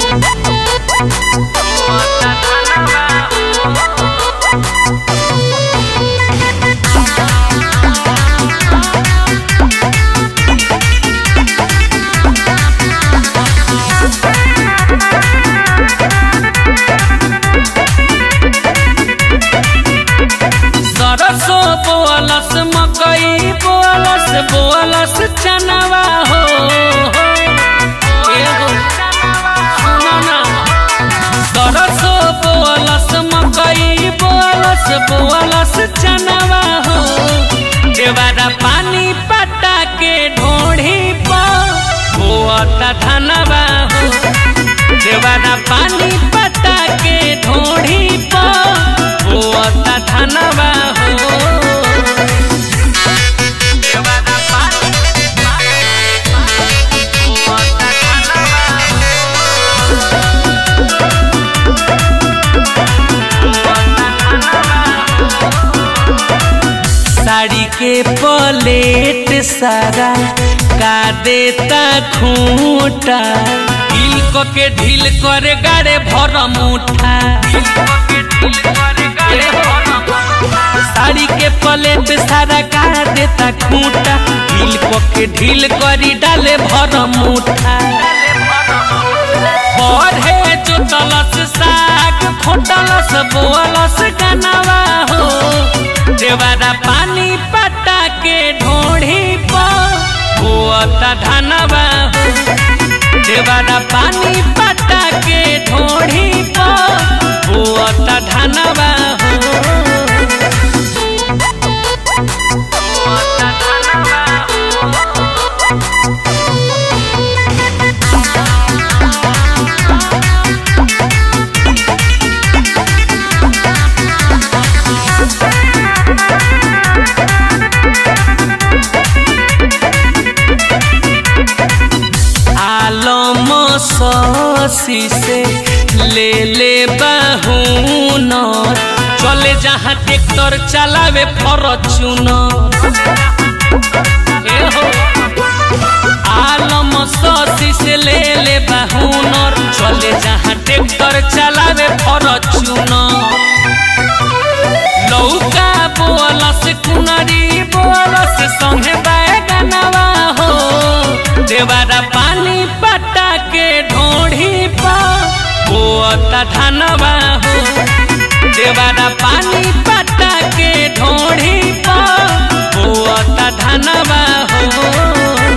सरसो बोअलस मकई बोअलस बोअलस चनवा हो एगो सुनो ना सरसो बोअलस मकई बोअलस बोअलस चनवा हो देवारा पानी पटा के ढोढ़ी पर बोअता धनवा हो देवारा पानी पटा के ढोढ़ी पर बोअता धनवा हो देवारा पानी बोअता धनवा साड़ी के पलेट सारा का देता खूंटा ढील क के ढील करे गाड़े भर मुठा साड़ी के पलेट सारा का देता खूंटा ढील क के ढील करी डाले भर मुठा पढ़े जो तलस साग खोटलस बोअलस गनवा हो देवारा पानी पटा के ढोढ़ी पर बोअता धनवा हो देवारा पानी पटा के ढोढ़ी पर बोअता धनवा हो बोअता धनवा हो आलम ससी से ले ले बहून चले जहाँ ट्रैक्टर चलावे फॉर्चूनर ए हो आलम ससी से ले ले बहूनर चले जहाँ ट्रैक्टर चलावे फॉर्चूनर लौका बोलस कुनरी बोलस संगे बैगनवा हो देवारा पानी पटा के ढोढ़ी पर बोअता धनवा हो देवारा पानी पटा के ढोढ़ी पर बोअता धनवा हो